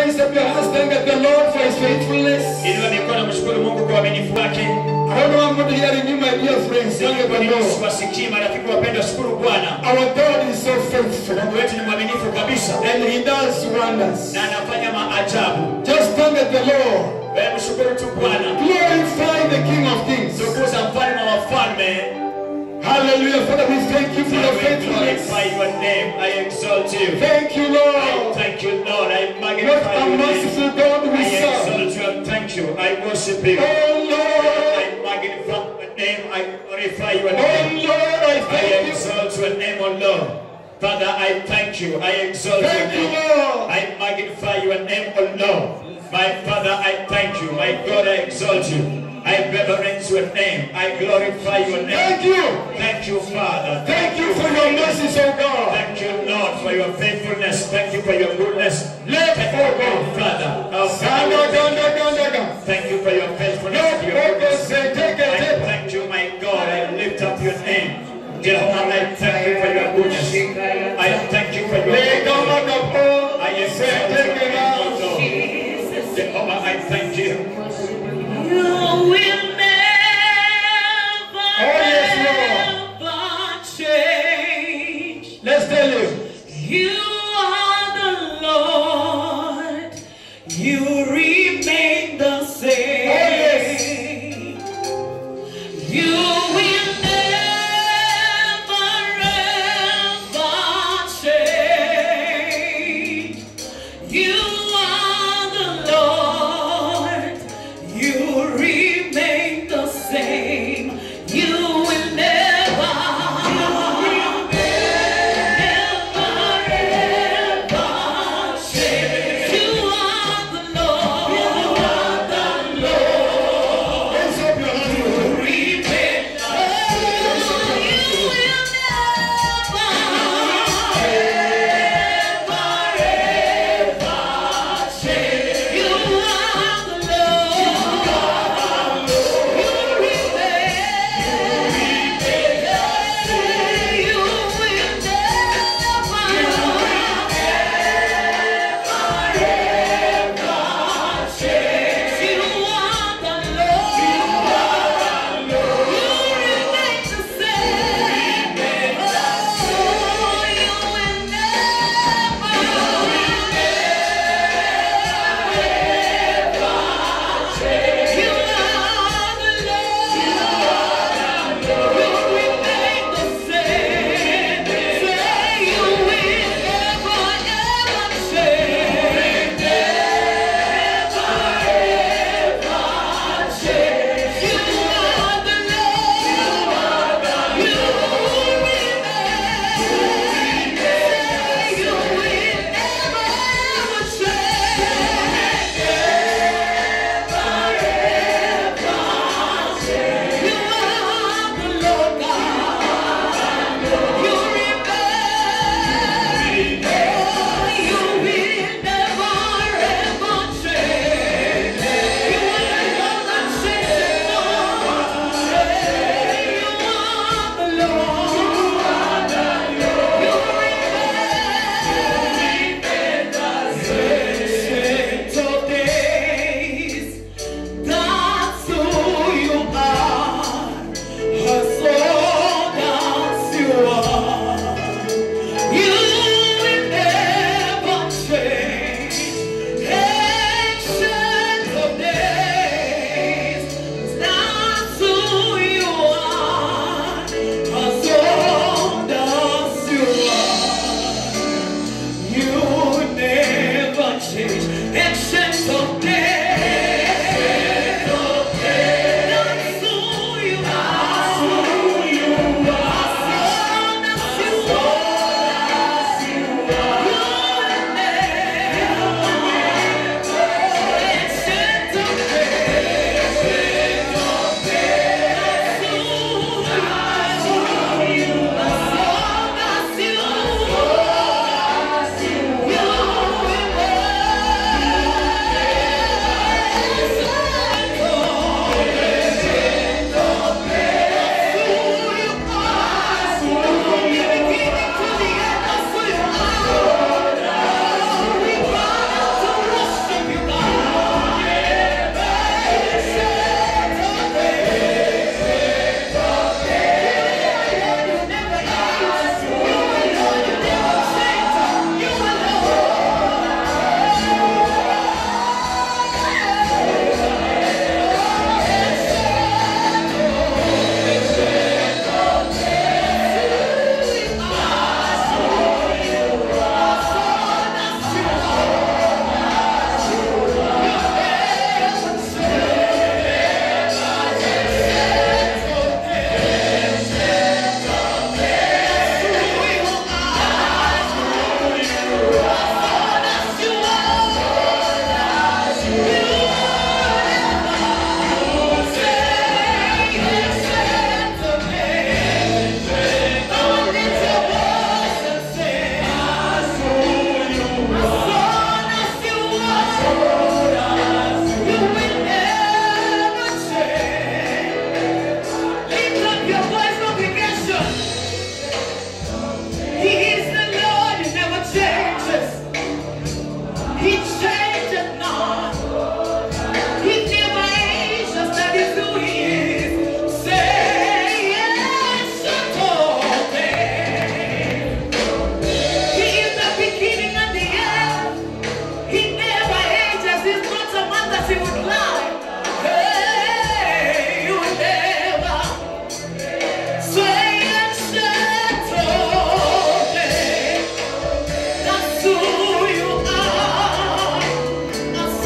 raise up your hands, thank the Lord for His faithfulness. Inua mikono, mshukuru Mungu kwa uaminifu wake. I don't know I'm going to hear you, my dear friends. Thank Sijui kwa the nini Lord. siwasikii marafiki wapendwa, shukuru Bwana. Our God is so faithful, Mungu wetu ni mwaminifu kabisa and He does wonders. na anafanya maajabu. Just thank the Lord. Wewe mshukuru tu Bwana. Glorify the King of Kings. Tukuza mfalme wa wafalme. Hallelujah. Father, we thank you for I your will faithfulness. glorify your name. I exalt you. Thank you, I Lord. thank you, Lord. I What magnify a your name. merciful God we I serve. exalt you and thank you. I worship you. Oh, Lord. I magnify your name. I glorify your Oh, name. Lord, I I thank you. exalt your name, O Lord. Father, I thank you. I exalt your Thank you, name. Lord. I magnify your name, O Lord. My Father, I thank you. My God, I exalt you. I reverence your name. I glorify your name. Thank you. Thank you, Father. Thank you for your mercies, oh God. Thank you, Lord, for your faithfulness. Thank you for your goodness. Let Thank go, you, God. Father. Our Sanda, Father, ganda, ganda, ganda. Thank you for your faithfulness. Let and your go, goodness. say, take I it, take it. thank you, my God. I lift up your name. Jehovah, I thank you for your goodness. I thank you for your Lay down goodness. on the floor. I exalt Say, your take it name, out. O Lord. Jehovah, I thank you. You will never, yes, ever change. Let's tell you. You are the Lord. You remain the same. Oh, He changes not. He never ages, that is who he is. Say yes, Shatome. He is the beginning and the end. He never ages. He's not a man that he would lie. Hey, you never. Say yes, Shatome. That's who you are. That's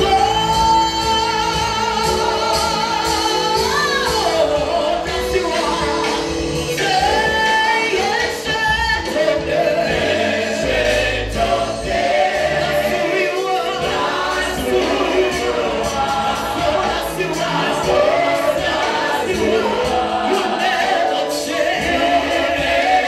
all. That's you are. Say yes, Shatome. That's who you are. That's who you are. That's you are. That's you are. You never change.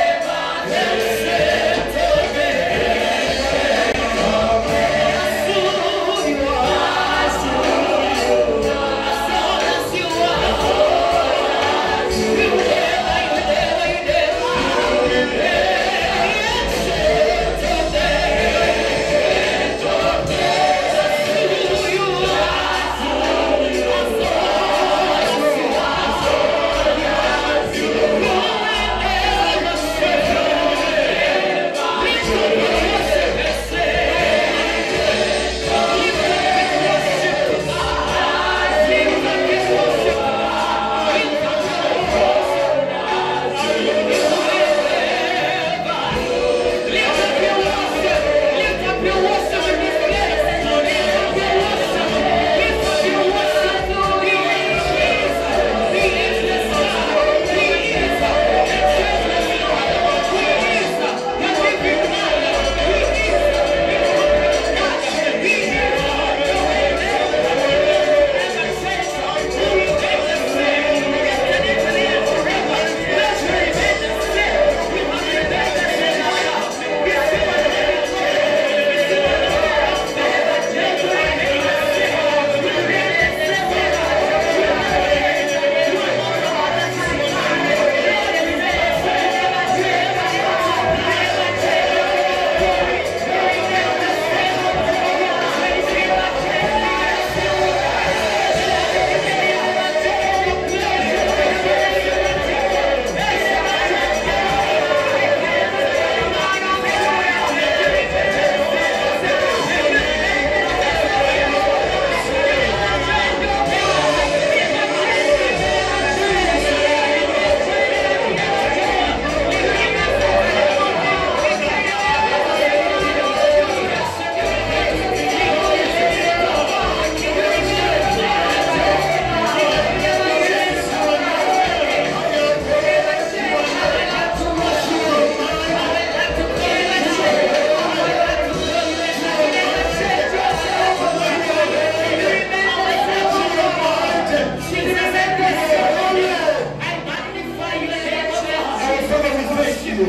Our Father, we thank you.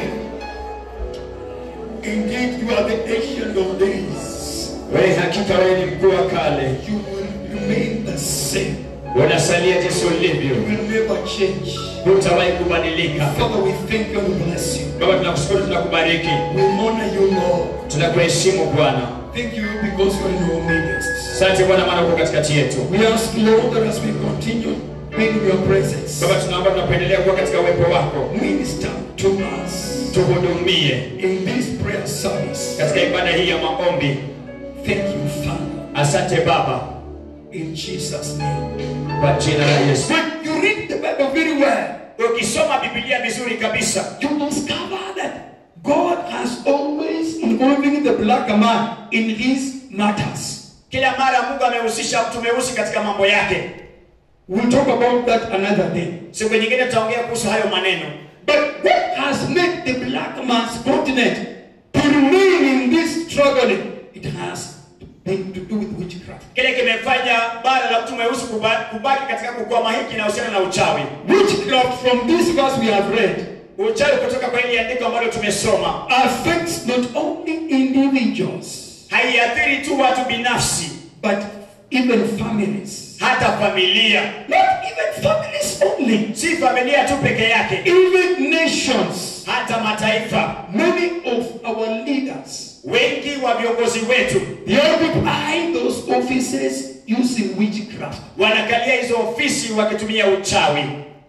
Indeed, you are the ancient of days. Wewe hakika wewe ni mkuu wa kale, You will remain the same. unasalia jinsi ulivyo, You will never change. hutawahi kubadilika. Father, we thank you and we bless you. Baba, tunakushukuru, tunakubariki, We honor you, Lord. tunakuheshimu Bwana. Thank you because you are in our midst. Asante Bwana, maana uko katikati yetu. We ask, Lord, that as we continue being in your presence, Baba, tunaomba tunapoendelea kuwa katika uwepo wako, minister to us tuhudumie in this prayer service. katika ibada hii ya maombi. Thank you, Father, Asante Baba, in Jesus' name. kwa jina la Yesu. When you read the Bible very well, Ukisoma Biblia vizuri kabisa, you discover that God has always involving the black man in his matters. kila mara Mungu amehusisha mtu mweusi katika mambo yake. We'll talk about that another day. Siku nyingine tutaongea kuhusu hayo maneno. But what has made the black man's continent to remain in this struggling? It has been to do with witchcraft. Kile kimefanya bara la mtu mweusi kuba- kubaki katika kukwama hiki inahusiana na uchawi. Witchcraft from this verse we have read Uchawi kutoka kwa hili andiko ambalo tumesoma affects not only individuals haiathiri tu watu binafsi, but even families. hata familia. Not even families only, Si familia tu peke yake, even nations. hata mataifa. Many of our leaders wengi wa viongozi wetu they occupy those offices using witchcraft. wanakalia hizo ofisi wakitumia uchawi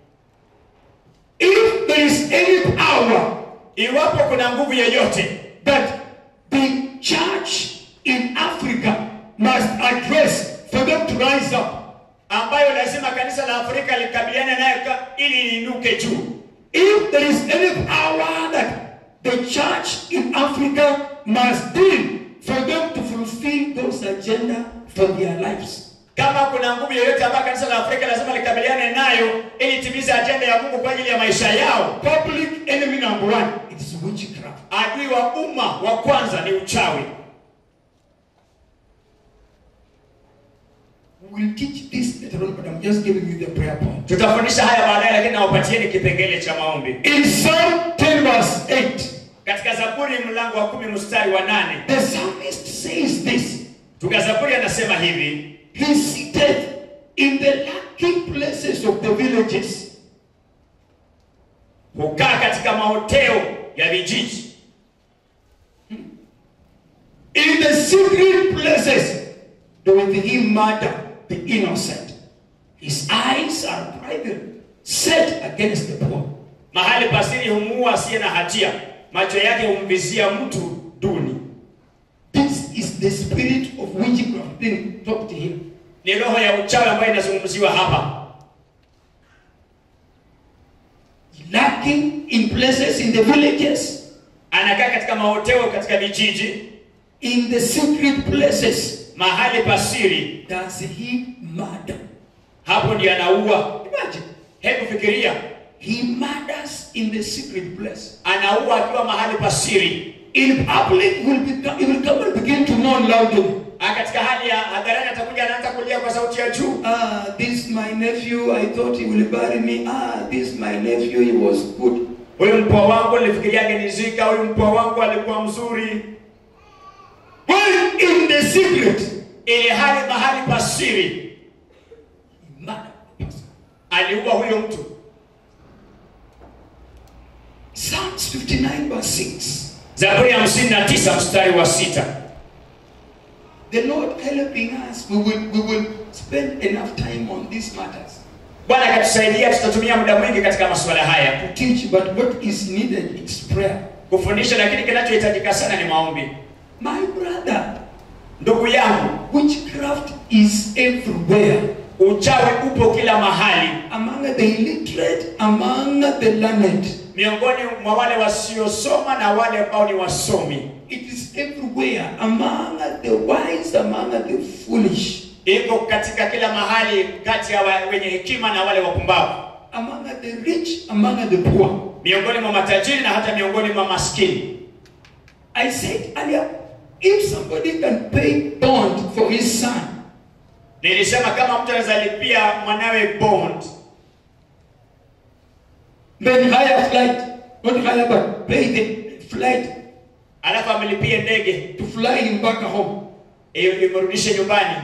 If there is any power iwapo kuna nguvu yoyote that the church in Africa must address for them to rise up, ambayo lazima kanisa la afrika likabiliane nayo ka- ili liinuke juu if there is any power that the church in Africa must deal for them to fulfill those agenda for their lives. kama kuna nguvu yoyote ambayo kanisa la afrika lazima likabiliane nayo ili timize ajenda ya mungu kwa ajili ya maisha yao Public enemy number one, it is witchcraft. adui wa umma wa kwanza ni uchawi We'll teach this later on, but I'm just giving you the prayer point. tutafundisha haya baadaye lakini nawapatieni kipengele cha maombi In Psalm 10 verse 8, katika zaburi mlango wa kumi mstari wa nane the psalmist says this. tuka zaburi anasema hivi He seated in the lucky places of the villages. hukaa katika mahoteo ya vijiji In the secret places, doeth he murder the innocent. His eyes are private, set against the poor. mahali pasiri humuua asiye na hatia macho yake humvizia mtu duni This is the spirit of witchcraft being talked to him. ni roho ya uchawi ambayo inazungumziwa hapa Lacking in places in the villages, anakaa katika mahoteo katika vijiji in the secret places, mahali pasiri does he murder? hapo ndiye anaua Imagine, hebu fikiria he murders in the secret place. anaua akiwa mahali pasiri In public, will become, he will come and begin to mourn loudly. Ah, katika hali ya hadharani atakuja anaanza kulia kwa sauti ya juu Ah, this my nephew, I thought he will bury me. Ah, this my nephew, he was good. huyu mpwa wangu nilifikiria angenizika huyu mpwa wangu alikuwa mzuri When in the secret, ili hali mahali pasiri he murdered the person. aliua huyo mtu Psalms 59 verse 6. zaburi ya 59 mstari wa sita The Lord helping us, we will, we will spend enough time on these matters bwana akatusaidia tutatumia muda mwingi katika masuala haya to teach, but what is needed is prayer. kufundisha lakini kinachohitajika sana ni maombi My brother, ndugu yangu witchcraft is everywhere. uchawi upo kila mahali Among the illiterate, among the learned. miongoni mwa wale wasiosoma na wale ambao ni wasomi It is everywhere. Among the wise, among the foolish. iko katika kila mahali kati ya wa- wenye hekima na wale wapumbavu Among the rich, among the poor. miongoni mwa matajiri na hata miongoni mwa maskini I said earlier, if somebody can pay bond for his son, nilisema kama mtu anaweza lipia mwanawe bond then hire flight, not hire, but pay the flight alafu amelipie ndege to fly him back home. iyo imrudishe nyumbani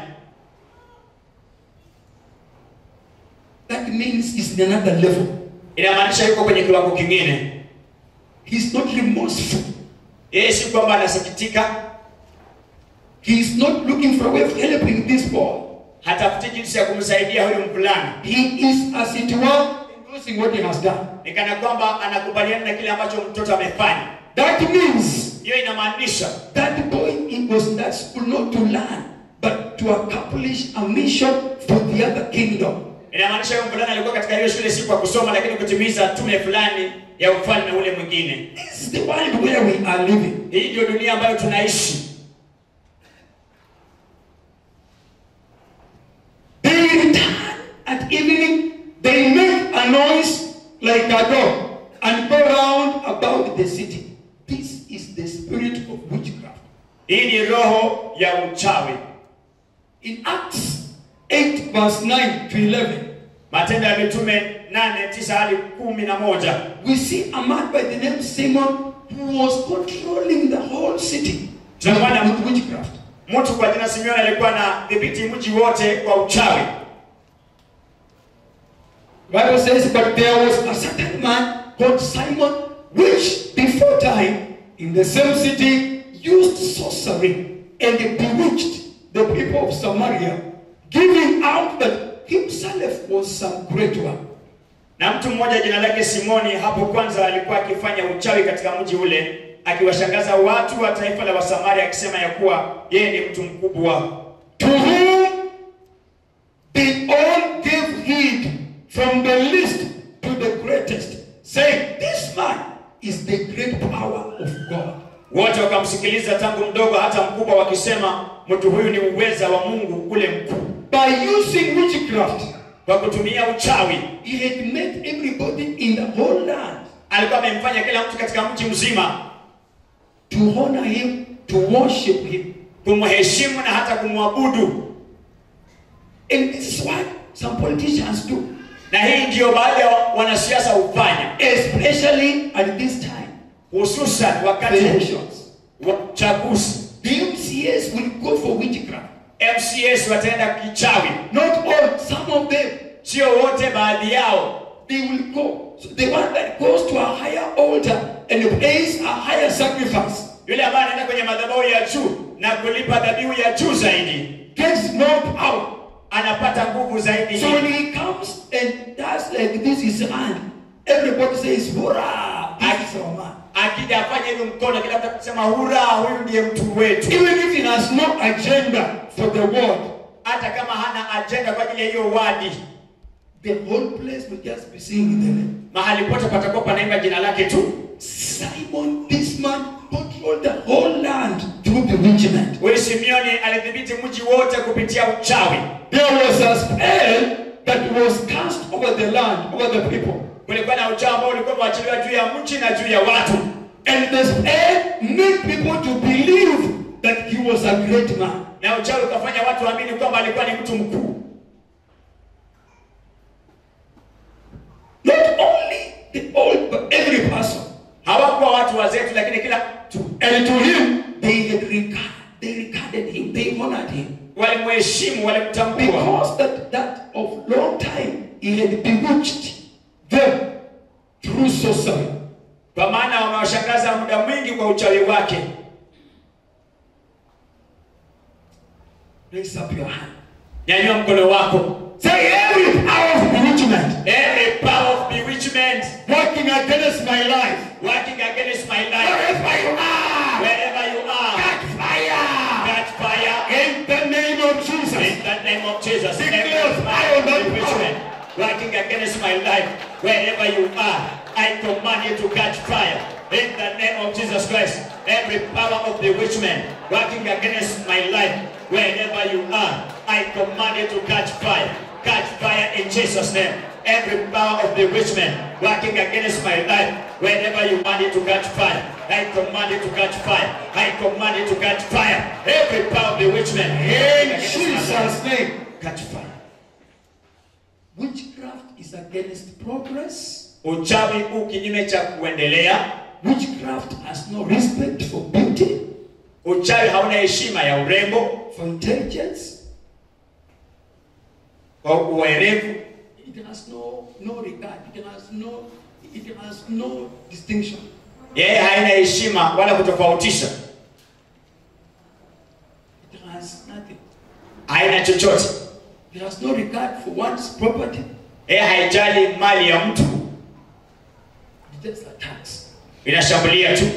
That means he's in another level. inamaanisha yuko kwenye kiwango kingine He's not remorseful. yeye si kwamba anasikitika He is not looking for a way of helping this boy. hatafuti jinsi ya kumsaidia huyu mvulana He is, as it were, endorsing what he has done. ni kana kwamba anakubaliana na kile ambacho mtoto amefanya That means hiyo inamaanisha that boy he was in that school not to learn, but to accomplish a mission for the other kingdom. inamaanisha huyu mvulana alikuwa katika hiyo shule si kwa kusoma lakini kutimiza tume fulani ya ufalme ule mwingine This is the world where we are living. hii ndio dunia ambayo tunaishi They return at evening, they make a noise like a dog and go round about the city. This is the spirit of witchcraft. hii ni roho ya uchawi In Acts 8, verse 9 to 11, matendo ya mitume 8 9 hadi kumi na moja we see a man by the name Simon who was controlling the whole city Tunaona- with witchcraft. mtu kwa jina simeoni alikuwa na dhibiti mji wote kwa uchawi Bible says, but there was a certain man called Simon, which before time in the same city used sorcery and bewitched the people of Samaria, giving out that himself was some great one. Na mtu mmoja jina lake Simoni hapo kwanza alikuwa akifanya uchawi katika mji ule, akiwashangaza watu wa taifa la Wasamaria akisema ya kuwa yeye ni mtu mkubwa, To whom they all gave heed from the least to the greatest, saying, This man is the great power of God. wote wakamsikiliza tangu mdogo hata mkubwa, wakisema mtu huyu ni uweza wa Mungu ule mkuu. By using witchcraft, Kwa kutumia uchawi he had made everybody in the whole land alikuwa amemfanya kila mtu katika mji mzima to honor him, to worship him. kumheshimu na hata kumwabudu, And this is what some politicians do, na hii ndiyo baadhi ya wanasiasa hufanya, especially at this time. hususan wakati Elections. wa uchaguzi. The MCAs will go for witchcraft. MCS wataenda kichawi, Not all, some of them. sio wote, baadhi yao. They will go. So the one that goes to a higher altar and pays a higher sacrifice Yule ambaye anaenda kwenye madhabahu ya juu na kulipa dhabihu ya juu zaidi gets more power. anapata nguvu zaidi. So when he comes and does like this his hand, everybody says, Hurrah! This is our man. Akija afanye hivyo mkono, kila mtu akusema hura, huyu ndiye mtu wetu, Even if he has no agenda for the world, hata kama hana ajenda kwa ajili ya hiyo wadi. the whole place will just be singing the name. Mahali pote patakuwa panaimba jina lake tu. Simon, this man, controlled the whole land through bewitchment. Huyu Simeoni alidhibiti mji wote kupitia uchawi. There was a spell that was cast over the land, over the people. Kulikuwa na uchawi ambao ulikuwa umewachiliwa juu ya mji na juu ya watu, And the spell made people to believe that he was a great man. na uchawi ukafanya watu waamini kwamba alikuwa ni mtu mkuu. Not only the old, but every person. Hawakuwa watu wazetu, lakini kila mtu And to him, they had regard, they regarded him, they honored him. walimheshimu, walimtambua, Because that, that of long time he had bewitched them through sorcery. kwa maana wamewashangaza muda mwingi kwa uchawi wake. Raise up your hand. Nyanyua mkono wako. Say every power of bewitchment Every power of bewitchment working against my life. working against my life, Wherever you are, wherever you are, catch fire. catch fire In the name of Jesus. in the name of Jesus. Declare Every fire power on of that bewitchment working against my life, wherever you are, I command you to catch fire. In the name of Jesus Christ, every power of bewitchment working against my life, wherever you are, I command you to catch fire. Catch fire in Jesus' name. Every power of bewitchment working against my life, wherever you want it to catch fire, I command it to catch fire. I command it to catch fire. Every power of bewitchment working In against my life, Jesus' name. catch fire. Witchcraft is against progress. Uchawi huu kinyume cha kuendelea. Witchcraft has no respect for beauty, Uchawi hauna heshima ya urembo, for intelligence. kwa uwerevu, It has no, no regard. It has no, it has no distinction. yeye haina heshima wala kutofautisha, It has nothing. haina chochote. It has no regard for one's property. Yeye haijali mali ya mtu, It just attacks. inashambulia tu.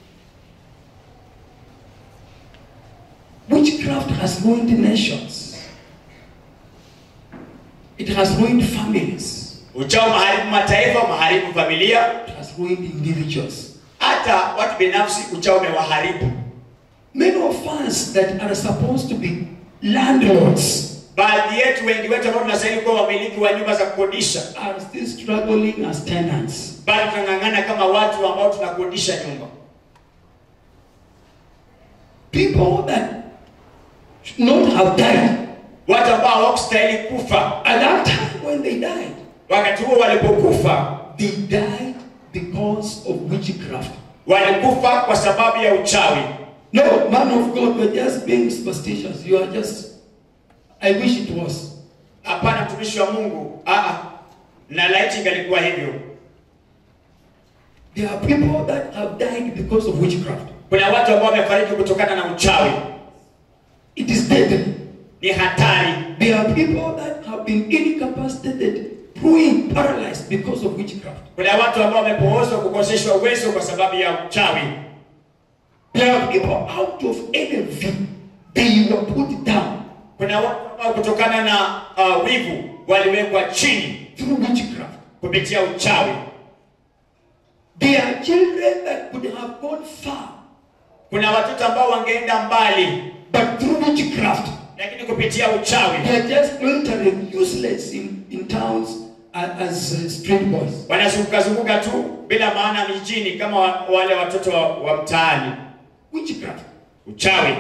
Witchcraft has ruined nations. It has ruined families. Uchawi maharibu mataifa, maharibu familia, It has ruined individuals. hata watu binafsi. Uchawi umewaharibu. Many of us that are supposed to be landlords Baadhi yetu, wengi wetu ambao tunastahili kuwa wamiliki wa nyumba za kukodisha, are still struggling as tenants. bado tunang'ang'ana kama watu ambao tunakodisha nyumba. People that should not have died Watu ambao hawakustahili kufa, at that time when they died, wakati huo walipokufa, they died because of witchcraft. walikufa kwa sababu ya uchawi. No, man of God, you're just being superstitious. You are just, I wish it was. Hapana, mtumishi wa Mungu, ah, na laiti ingalikuwa hivyo. There are people that have died because of witchcraft. kuna watu ambao wamefariki kutokana na uchawi It is deadly. ni hatari There are people that have been incapacitated, ruined, paralyzed because of witchcraft. kuna watu ambao wamepoozwa kukoseshwa uwezo kwa sababu ya uchawi There are people out of envy, they were put down kuna watu ambao kutokana na uh, wivu waliwekwa chini through witchcraft. kupitia uchawi There are children that could have gone far, kuna watoto ambao wangeenda mbali but through witchcraft, lakini kupitia uchawi they are just entering useless in, in towns a- as uh, street boys. wanazunguka zunguka tu bila maana mijini kama wa- wale watoto wa, wa mtaani Witchcraft. uchawi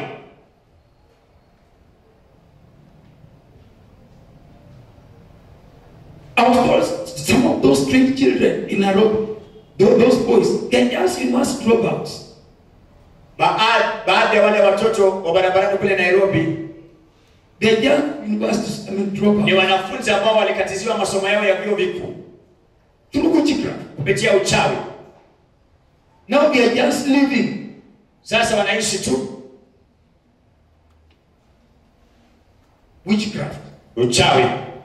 I was told some of those street children in Nairobi, tho- those boys, they're just university dropouts. Baa- baadhi ya wale watoto wa barabarani kule nairobi They're just university, I mean, ni dropouts. wanafunzi ambao walikatiziwa masomo yao ya vyuo vikuu Through witchcraft. kupitia uchawi Now they are just living. sasa wanaishi tu Witchcraft. uchawi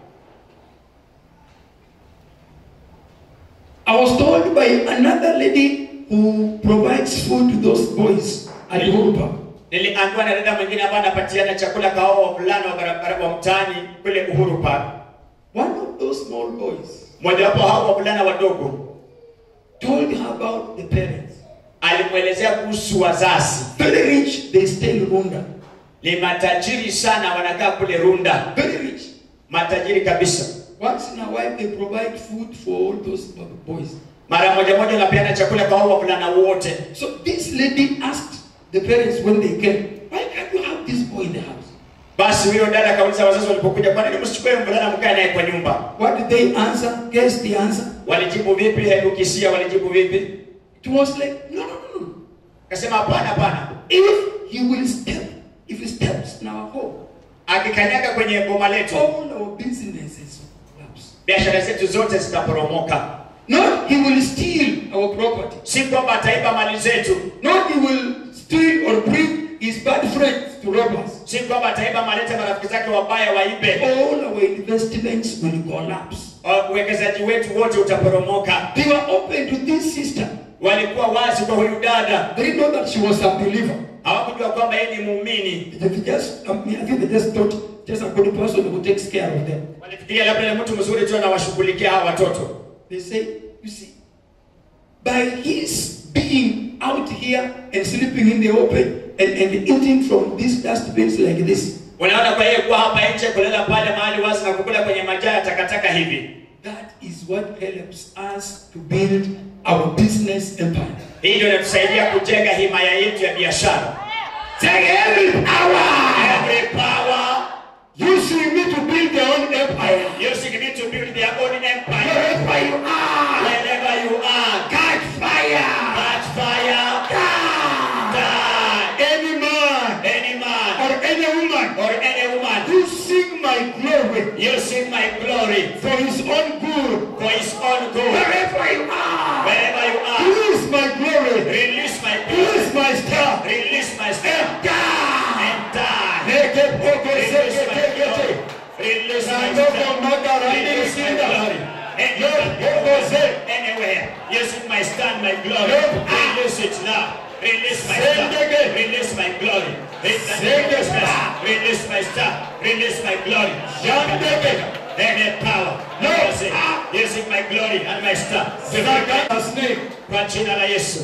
I was told by another lady who provides food to those boys at Uhuru Park. niliambiwa na dada mwingine ambaye anapatiana chakula kwa hao wavulana wa barabara wa mtaani kule uhuru park One of those small boys mojawapo wa hao wavulana wadogo told her about the parents. alimwelezea kuhusu wazazi Very rich, they stay in Rwanda. ni matajiri sana wanakaa kule runda Very rich. matajiri kabisa Once in a while, they provide food for all those boys. mara moja moja wanapeana chakula kwa hao wavulana wote So this lady asked the parents when they came, why can't you have this boy in the house? basi huyo dada akauliza wazazi walipokuja kwa nini msichukue mvulana mkae naye kwa nyumba What did they answer? Guess the answer. walijibu vipi hebu kisia walijibu vipi It was like, no, no, no, no. akasema hapana hapana If he will step, if he steps in our home, akikanyaga kwenye boma letu all our businesses collapse. biashara zetu zote zitaporomoka Not he will steal our property. si kwamba ataiba mali zetu Not he will steal or bring his bad friends to rob us. si kwamba ataiba malete marafiki zake wabaya waibe All our investments will collapse. Uh, uwekezaji wetu wote utaporomoka They were open to this sister. walikuwa wazi kwa huyu dada They didn't know that she was a believer. hawakujua kwamba yeye ni muumini They just, I, mean, I think they just thought just a good person who takes care of them. walifikiria labda ni mtu mzuri tu anawashughulikia hawa watoto They say, you see, by his being out here and sleeping in the open and, and eating from these dustbins like this, unaona kwa yeye kuwa hapa nje kulala pale mahali wazi na kukula kwenye majaa ya takataka hivi that is what helps us to build our business empire. hii ndio inatusaidia kujenga himaya yetu ya biashara Take every power every power using me to build their own empire. using me to build their own empire Wherever you are, wherever you are catch fire. catch fire Die. die Any man any man or any woman or any woman using my glory using my glory for his own good. for his own good Wherever you are, wherever you are use my glory. release my glory Use my star. release my And strength die. and die Make it poco release my seke glory teke. release my Nando strength magara release my sinda. glory and Yo, poco se. anywhere using my stand my glory Yo. release it now release my Send star again. release my glory in the Send name of it Jesus back. release my star release my glory Yandeke. any power No. using, using my glory and my star Saka snake. kwa jina la Yesu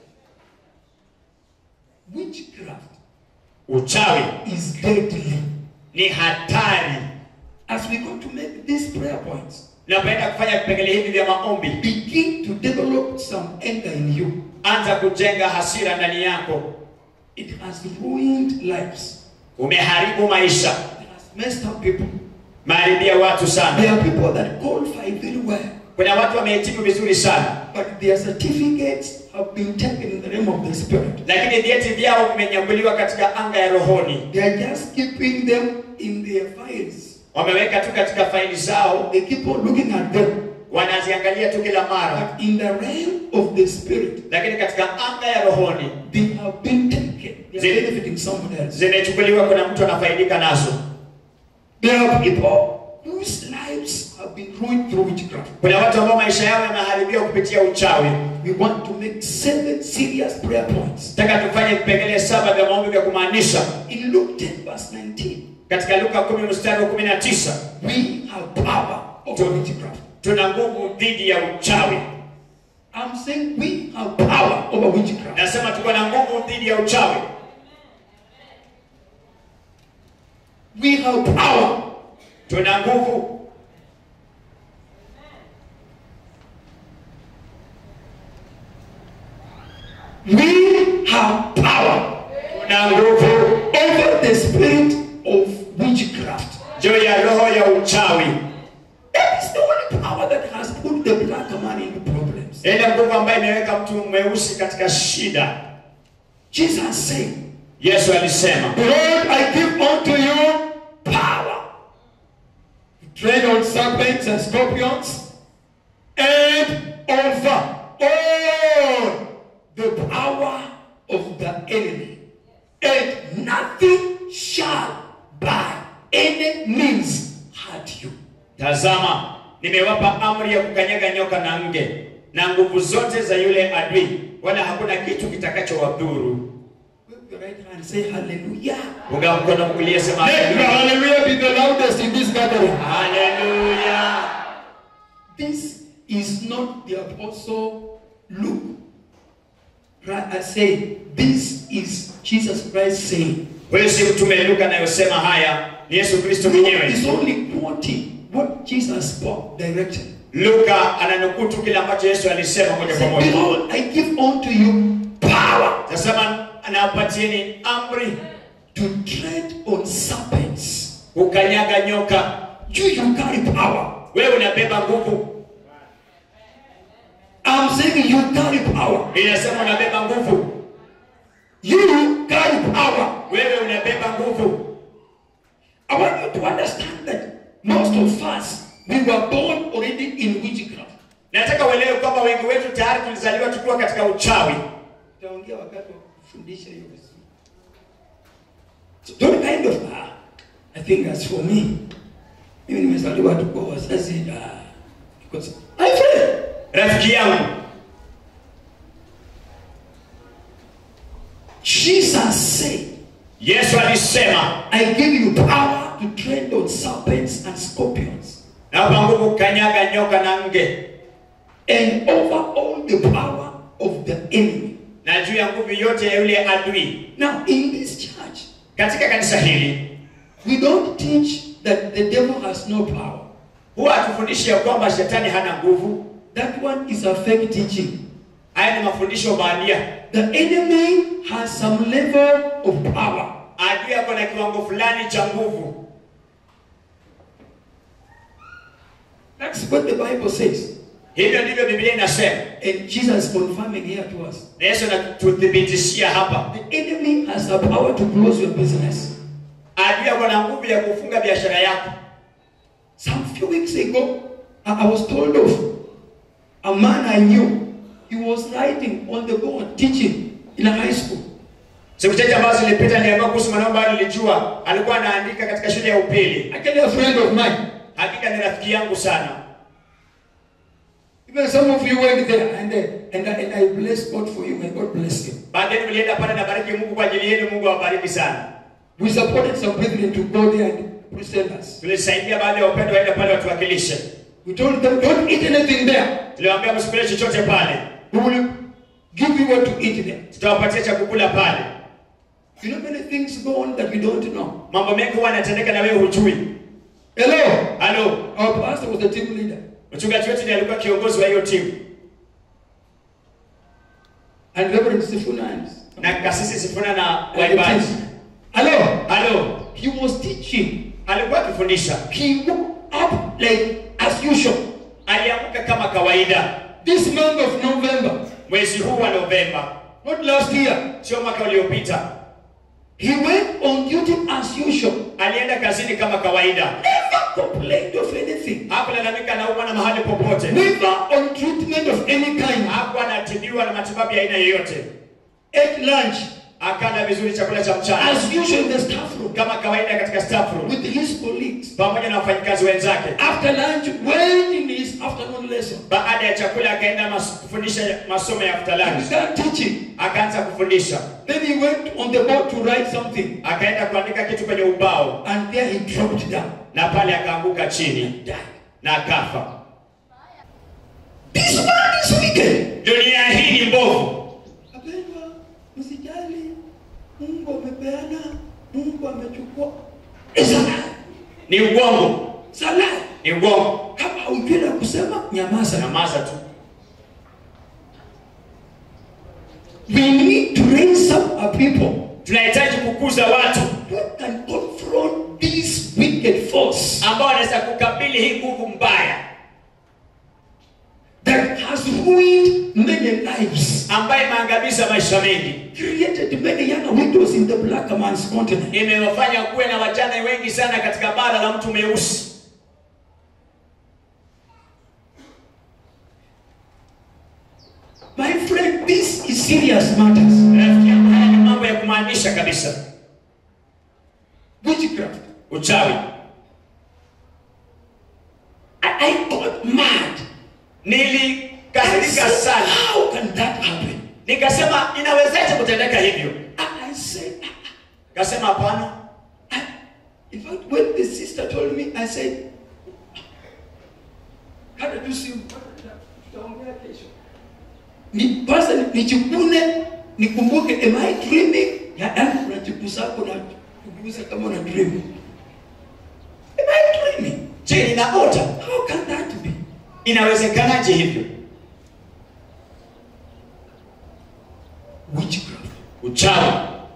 Witchcraft uchawi is deadly. ni hatari As we go to make these prayer points, napenda kufanya vipengele hivi vya maombi begin to develop some anger in you. anza kujenga hasira ndani yako It has ruined lives. umeharibu maisha It has messed up people. maharibia watu sana There are people that qualify very well, kuna watu wamehitimu vizuri sana but their certificates have been taken in the realm of the spirit. lakini vyeti vyao vimenyakuliwa katika anga ya rohoni They are just keeping them in their files. wameweka tu katika faili zao They keep on looking at them. wanaziangalia tu kila mara But in the realm of the spirit, lakini katika anga ya rohoni they have been taken. They Zile- are benefiting someone else. zimechukuliwa, kuna mtu anafaidika nazo. There are people whose lives have been ruined through witchcraft. Kuna watu ambao maisha yao yameharibiwa kupitia uchawi. We want to make seven serious prayer points. Nataka tufanye vipengele saba vya maombi vya kumaanisha In Luke 10, verse 19, katika Luka 10 mstari wa 19 we have power over witchcraft. tuna nguvu dhidi ya uchawi. I'm saying we have power over witchcraft. Nasema tuko na nguvu dhidi ya uchawi. We have power. Tuna nguvu We have power tuna nguvu over the spirit of witchcraft. juu ya roho ya uchawi. That is the only power that has put the black man into problems. Ile nguvu ambayo imeweka mtu mweusi katika shida. Jesus said, Yesu alisema, Behold, I give unto you power to tread on serpents and scorpions and over all the power of the enemy, and nothing shall by any means hurt you. tazama, nimewapa amri ya kukanyaga nyoka na nge na nguvu zote za yule adui, wala hakuna kitu kitakachowadhuru. Wave your right hand and say hallelujah. Unga mkono mkulia, sema Let the haleluya. hallelujah be the loudest in this gathering. Haleluya. This is not the apostle Luke. Right, I say this is Jesus Christ saying. Huyo si mtume Luka anayosema haya, ni Yesu Kristo Luke mwenyewe. is only quoting what Jesus spoke directly. Luka ananukuu tu kile ambacho Yesu alisema moja kwa Say, moja. Behold, I give unto you power Tasema anawapatieni amri to tread on serpents. kukanyaga nyoka. You, you carry power. Wewe unabeba nguvu, I'm saying you carry power. inasema unabeba nguvu, You carry power. wewe unabeba nguvu. I want you to understand that most of us, we were born already in witchcraft. Nataka uelewe kwamba wengi wetu tayari tulizaliwa tukiwa katika uchawi. Utaongea wakati wa kufundisha hiyo vizuri. So don't kind of ah, I think as for me, mimi nimezaliwa tu kwa wazazi ah, because I feel Rafiki yangu, Jesus said, Yesu alisema I give you power to tread on serpents and scorpions nawapa nguvu kukanyaga nyoka na nge, and over all the power of the enemy. na juu ya nguvu yote ya yule adui. Now, in this church, Katika kanisa hili we don't teach that the devil has no power. huwa hatufundishi ya kwamba shetani hana nguvu. That one is a fake teaching. Haya ni mafundisho bandia. The enemy has some level of power. Adui ako na kiwango fulani cha nguvu. That's what the Bible says. Hivyo ndivyo Biblia inasema, And Jesus is confirming here to us. na Yesu anatuthibitishia hapa. The enemy has the power to close your business. Adui ako na nguvu ya kufunga biashara yako. Some few weeks ago, I I was told of a man I knew. He was writing on the board, teaching in a high school. Siku chache ambazo zilipita niliambiwa kuhusu mwanaume ambaye nilijua alikuwa anaandika katika shule ya upili. Actually, a friend of mine. Hakika ni rafiki yangu sana. Even some of you went there, and, uh, and, I- and I bless God for you, and God bless you. Baadaye mlienda pale na bariki Mungu kwa ajili yenu, Mungu awabariki sana. We supported some brethren to go there and present us. Tulisaidia baadhi ya upendo waende pale watuwakilishe. We told them, don't eat anything there. Tuliwaambia msikule chochote pale, We will give you what to eat there. tutawapatia cha kukula pale. You know many things go on that we don't know. Mambo mengi huwa yanatendeka na wewe hujui. Hello. Halo, Our pastor was the team leader. mchungaji wetu ndiye alikuwa kiongozi wa hiyo timu And Reverend Sifuna and, na kasisi Sifuna na and the waimbaji. team. Hello. Halo, He was teaching. alikuwa akifundisha, He woke up like as usual. aliamka kama kawaida This month of November, mwezi huu wa Novemba, not last year, sio mwaka uliopita. he went on duty as usual. Alienda kazini kama kawaida, Never complained of anything. hakulalamika anaumwa na mahali popote Neither on treatment of any kind. hakuwa anatibiwa na matibabu ya aina yoyote Ate lunch akala vizuri chakula cha mchana as usual in the staff room kama kawaida katika staff room with his colleagues. pamoja na wafanyikazi wenzake After lunch, went in his afternoon lesson. baada ya chakula akaenda mas, kufundisha masomo ya after He lunch began teaching. akaanza kufundisha Then he went on the board to write something. akaenda kuandika kitu kwenye ubao And there he dropped down. na pale akaanguka chini Died. na akafa This world is wicked. dunia hii ni mbovu Wapendwa, msijali. Mungu amepeana, Mungu amechukua. It's a lie. ni ugongo It's a lie. ni ugongo Kama hujui la kusema, nyamaza. nyamaza tu We need to raise up our people tunahitaji kukuza watu who can confront this wicked force ambao wanaweza kukabili hii nguvu mbaya that has ruined many lives, ambayo imeangamiza maisha mengi created many young widows in the black man's continent. imewafanya kuwe na wajane wengi sana katika bara la mtu mweusi My friend, this is serious matters. rafiki yangu haya ni mambo ya kumaanisha kabisa Witchcraft. uchawi I, I got mad. I nilikasirika said, sana how can that happen? nikasema inawezaje kutendeka hivyo And I said, kasema hapana I, in fact, when the sister told me, I said, kada tu si tutaongea kesho. Ni kwanza ni- nichukune nikumbuke am I dreaming? Yaani unajigusa kuna kugusa kama una dream. Am I dreaming? je ninaota How can that be? inawezekanaje hivyo Witchcraft. uchawi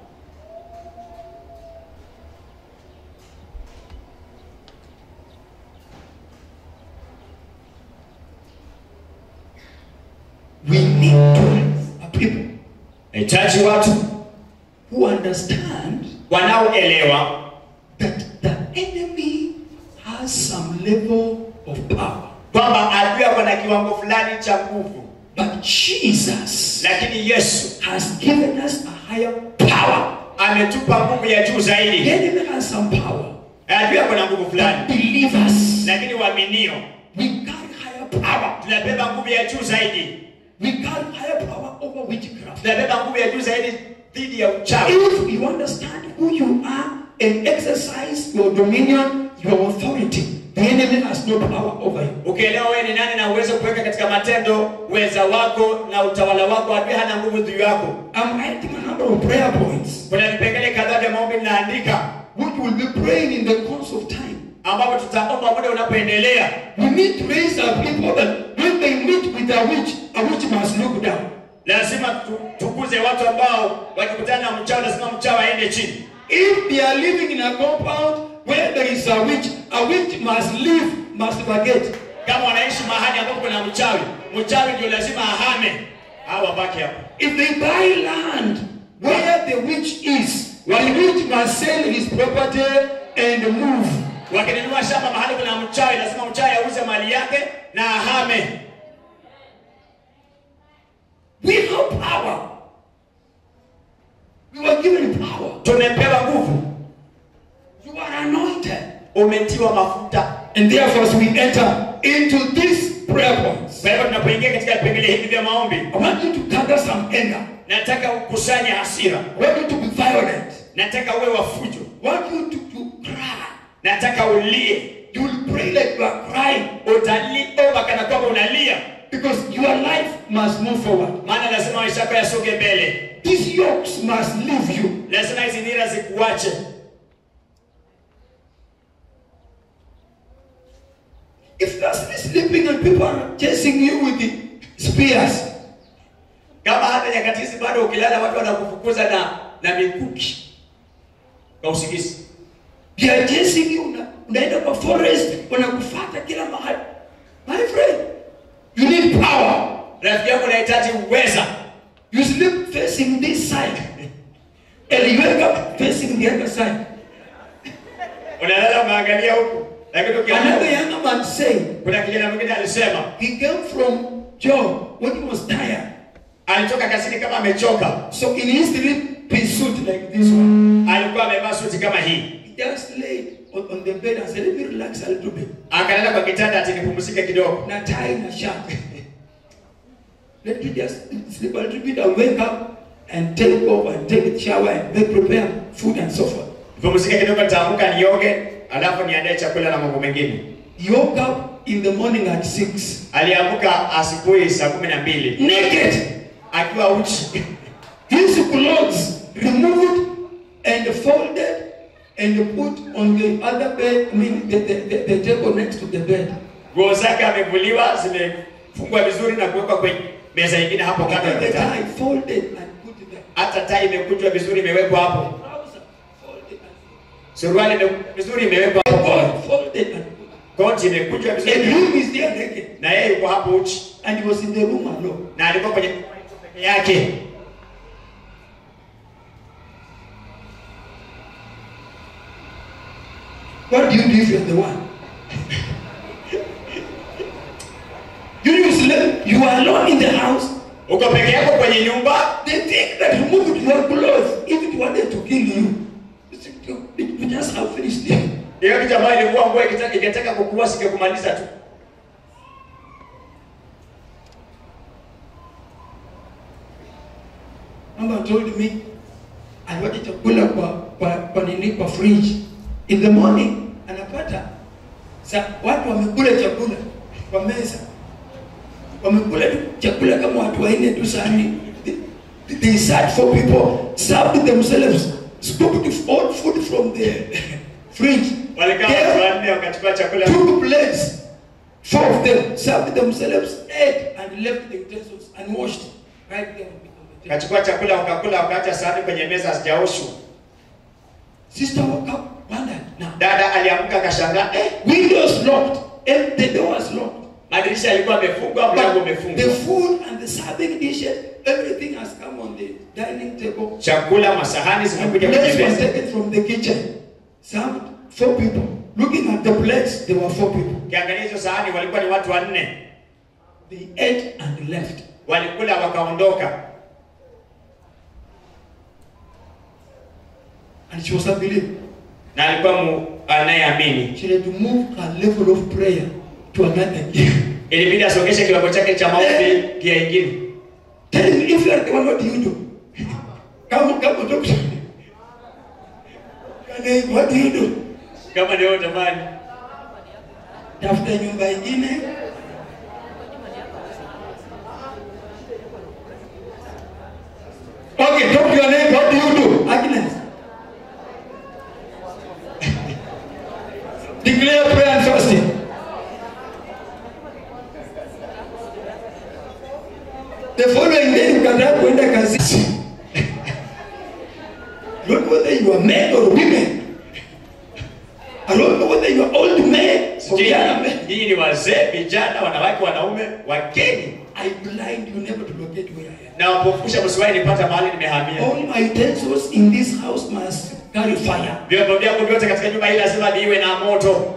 We need to raise a people nahitaji watu who understand wanaoelewa that the enemy has some level of power. kwamba adui ako na kiwango fulani cha nguvu But Jesus lakini yesu has given us a higher power. ametupa nguvu ya juu The zaidi enemy has some power. adui ako na nguvu But fulani believers, lakini waaminio we carry higher power. tunabeba nguvu ya juu zaidi We carry higher power over witchcraft. tunabeba nguvu ya juu zaidi dhidi ya uchawi If you understand who you are and exercise your dominion, your authority, the enemy has no power over you. ukielewa wewe ni nani na uweze kuweka katika matendo uweza wako na utawala wako adui hana nguvu juu yako I'm writing a number of prayer points kuna vipengele kadhaa vya maombi ninaandika which we'll be praying in the course of time. ambapo tutaomba muda unapoendelea We need to raise our people that when they meet with a witch, a witch must look down. lazima tu- tukuze watu ambao wakikutana na mchawi lazima mchawi aende chini If they are living in a compound where there is a witch, a witch must leave, must forget. kama wanaishi mahali ambapo kuna mchawi mchawi ndio lazima ahame au wabaki hapo If they buy land where the witch is, the witch must sell his property and move. wakinunua shamba mahali kuna mchawi lazima mchawi auze mali yake na ahame We have power. We were given power. tumepewa nguvu You are anointed. umetiwa mafuta And therefore, as we enter into these prayer points, kwa hivyo tunapoingia katika vipengele hivi vya maombi I want you to gather some anger. nataka ukusanye hasira I want you to be violent. nataka uwe wa fujo I want you to, to cry. nataka ulie You will pray like you are crying utaliomba kana kwamba unalia because your life must move forward. maana lazima maisha yako yasonge mbele These yokes must leave you. lazima hizi nira zikuache If you are still sleeping and people are chasing you with the spears, kama hata nyakati hizi bado ukilala watu wanakufukuza na na mikuki kwa usingizi they are chasing you, una- unaenda kwa forest, wanakufuata kila mahali. My friend, you need power. rafiki yangu unahitaji uweza You sleep facing this side, and you wake up facing the other side. unalala umeangalia huku lakini Another ukiangalia younger man said kuna kijana mwingine alisema he came from job when he was tired. alitoka kazini kama amechoka So in his three piece suit like this one, alikuwa amevaa suti kama hii he just laid on, on the bed and said, Let me relax a little bit. akalala kwa kitanda ati nipumzike kidogo Na tie na shirt. Let me just sleep a little bit and wake up and take off and take a shower and make prepare food and so forth. nipumzike kidogo nitaamka nioge alafu niandae chakula na mambo mengine He woke up in the morning at six, aliamka asubuhi saa kumi na mbili naked. akiwa uchi His clothes removed and folded and put on the other bed, I mean the, the, the, the table next to the bed. nguo zake amevuliwa zimefungwa vizuri na kuwekwa kwenye meza nyingine hapo kando ya And the kitanda tie folded and put there. hata tai imekunjwa vizuri imewekwa hapo Trouser folded and suruali ime- vizuri imewekwa hapo God folded and put. koti imekunjwa And vizuri him is there naked. na yeye yuko hapo uchi And he was in the room alone. na alikuwa kwenye peke yake What do you do if you're the one? you useless, you are alone in the house. uko peke yako kwenye nyumba They think that removed your clothes, if it wanted to kill you, you just have finished it. hiyo kitu ambayo ilikuwa nguo ikitaka ikitaka kukuua singekumaliza tu Mama told me aliwacha chakula kwa kwa, kwa nini kwa fridge. In the morning anapata sa watu wamekula chakula kwa meza, wamekula tu chakula kama watu wanne tu sahani. They, they sat for people, served themselves, scooped all food from the fridge. walikaa Gave- watu wanne wakachukua chakula took plates, four of them, served themselves, ate, and left the utensils and washed right there on the on the table. wakachukua chakula wakakula wakaacha sahani kwenye meza hazijaoshwa Sister woke up, wondered, now, dada aliamka akashangaa eh, windows locked, and the doors locked. madirisha yalikuwa yamefungwa mlango But the umefungwa food and the serving dishes, everything has come on the dining table. chakula masahani And zimekuja kwenye plates was meza taken from the kitchen. Served four people. Looking at the plates, there were four people. ukiangalia hizo sahani walikuwa ni watu wanne They ate and left. walikula wakaondoka And she was a believer. na alikuwa mu- anayeamini She had to move her level of prayer to another gear. ilibidi asongeshe kiwango chake cha maombi kia ingine Tell me if you are the one, what do you do? Come, come, talk to me. Kane, What do you do? kama ndio tamani Tafuta nyumba ingine. Okay, talk to your neighbor. What do you do? Agnes. Declare prayer and fasting. The following day ukataa kuenda kazi. I don't know whether you are men or women. I don't know whether you are old men or sijui young men. nyinyi ni wazee vijana wanawake wanaume wageni I blind you never to locate where I am. na wapofusha msiwahi nipata mahali nimehamia All my utensils in this house must carry fire. vyombo vyangu vyote katika nyumba hii lazima viwe na moto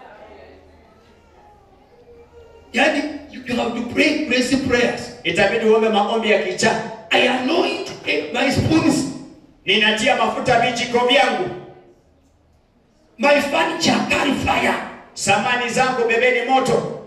Yani, you have to pray crazy prayers. itabidi uombe maombi ya kichaa I anoint eh, my spoons, ninatia mafuta vijiko vyangu my furniture carry fire. samani zangu bebeni moto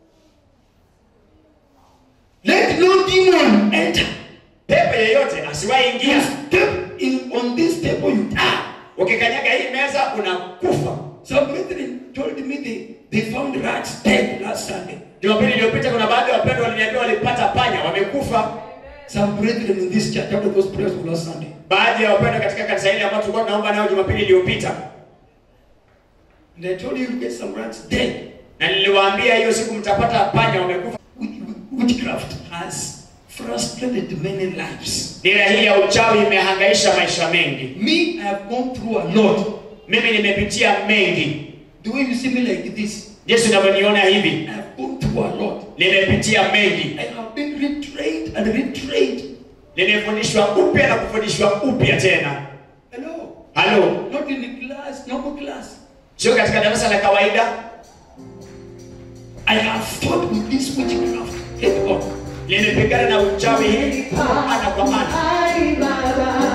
Let no demon enter. pepe yeyote asiwahi You ingia step in on this table, you die. ukikanyaga hii meza unakufa Some brethren told me they, they found rats dead last Sunday. jumapili iliyopita kuna baadhi ya wapendwa waliniambia walipata panya wamekufa Some brethren in this church after those prayers of last Sunday. baadhi ya wapendwa katika kanisa hili ambao tulikuwa tunaomba nayo jumapili iliyopita And I told you you get some rats dead. na niliwaambia hiyo siku mtapata panya wamekufa Witchcraft has frustrated many lives. dira hii ya uchawi imehangaisha maisha mengi Me, I have gone through a lot. mimi nimepitia mengi The way you see me like this, jinsi unavyoniona hivi I have gone through a lot. nimepitia mengi I have been retrained and retrained. nimefundishwa upya na kufundishwa upya tena Hello. halo Not in the class, normal class. sio katika darasa la kawaida I have fought with this witchcraft head on. nilipigana na uchawi hii ana kwa ana Ai Baba,